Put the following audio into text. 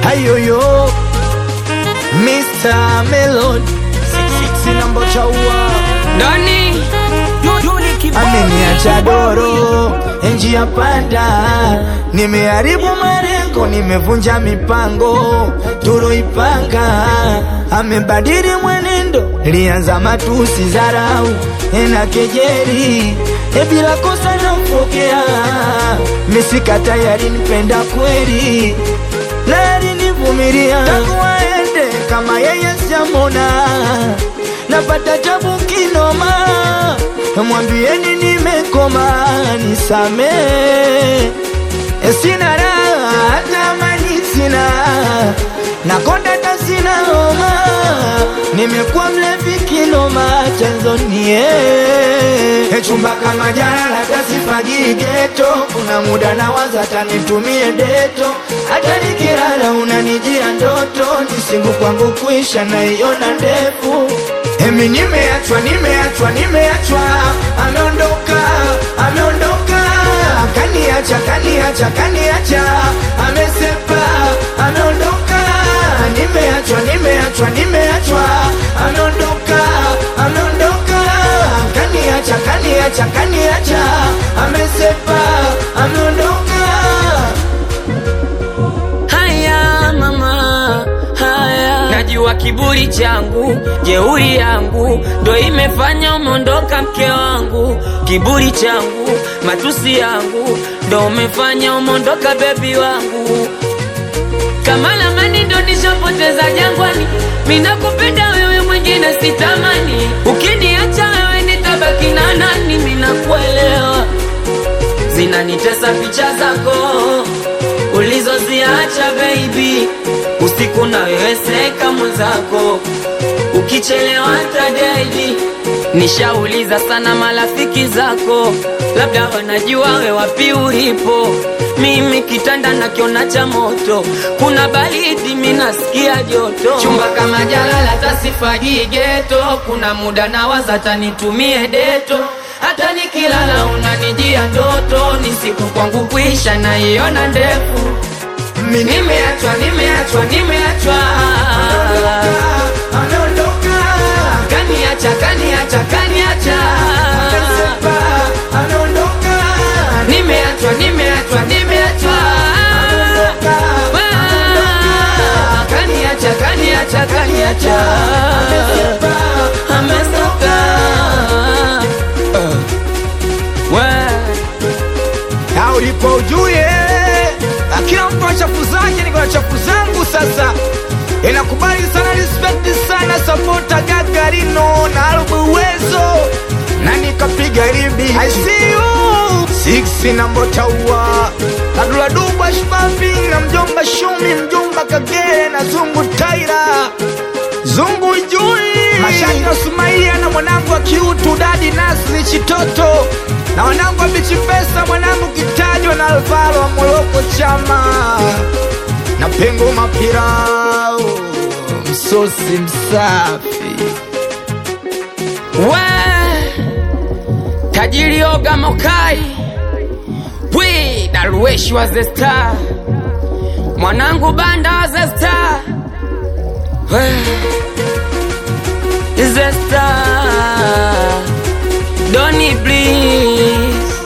Ayoyo Mr. Melody sina mbocha ua Doni ameniacha doro njia panda, nimeharibu malengo, nimevunja mipango tuloipanga, amebadili mwenendo, lianza matusi, dharau na kejeli, e bila kosa nampokea, misika tayari nipenda kweli, na alinivumilia tangu aende, kama yeye sijamona, napata tabu kinoma mwambieni nimekoma, nisame sina raha, hata amani sina, nakonda hata sina homa, nimekuwa mlevi kinoma, chanzo nie chumba kama jana, hata sifagii geto, kuna muda nawaza hata nitumie deto, hata nikilala unanijia ndoto, nisingu kwangu kuisha naiona ndefu Emi nimeachwa, nimeachwa, nimeachwa, ameondoka, ameondoka, kaniacha, kaniacha, kaniacha, amesepa, ameondoka, nimeachwa, nimeachwa, nimeachwa, ameondoka, ameondoka, kaniacha, kaniacha, kaniacha, amesepa, ameondoka. Haya mama, haya najua kiburi changu, jeuri yangu ndo imefanya umeondoka mke wangu. Kiburi changu, matusi yangu ndo umefanya umeondoka bebi wangu. Kama lamani ndo nishapoteza jangwani, minakupenda wewe, mwingine sitamani. Ukiniacha wewe nitabaki na nani? Minakuelewa, zinanitesa picha zako ulizoziacha baby, usiku na wewe seka mwenzako, ukichelewa tadedi. Nishauliza sana marafiki zako, labda wanajua we wapi ulipo. Mimi kitanda nakiona cha moto, kuna baridi minasikia joto. Chumba kama jalala tasifagii geto, kuna muda nawaza hata nitumie deto hata nikilala unanijia ndoto, ni siku kwangu kuisha naiona ndefu. Mimi Nimeachwa, nimeachwa, nimeachwa, ameondoka, kaniacha, kaniacha, kaniacha, amesepa, ameondoka, nimeachwa, nimeachwa, nimeachwa, Ah, kaniacha, kaniacha, kaniacha, amesoka na ulipo ujue, kila mtu ana chafu zake, niko na chafu zangu. Sasa inakubali sana, respect sana, sapota Gagarino na Albu Uwezo na nikapiga ribi I see you six na Mbotaua Abdula Dubwa Shbabi na mjomba Shumi mjomba Kagere na Zungu Taira Zungu Jui Mashaka Sumaia na mwanangu wa kiutu Dadi Nasri Chitoto na wanangu wa Bichi Pesa mwanangu Kitajwa na Alvaro wa Moroko Chama na Pengo Mapirao msosi msafi we tajiri oga mokai wi darueshi wa the star mwanangu banda wa the star we the star doni please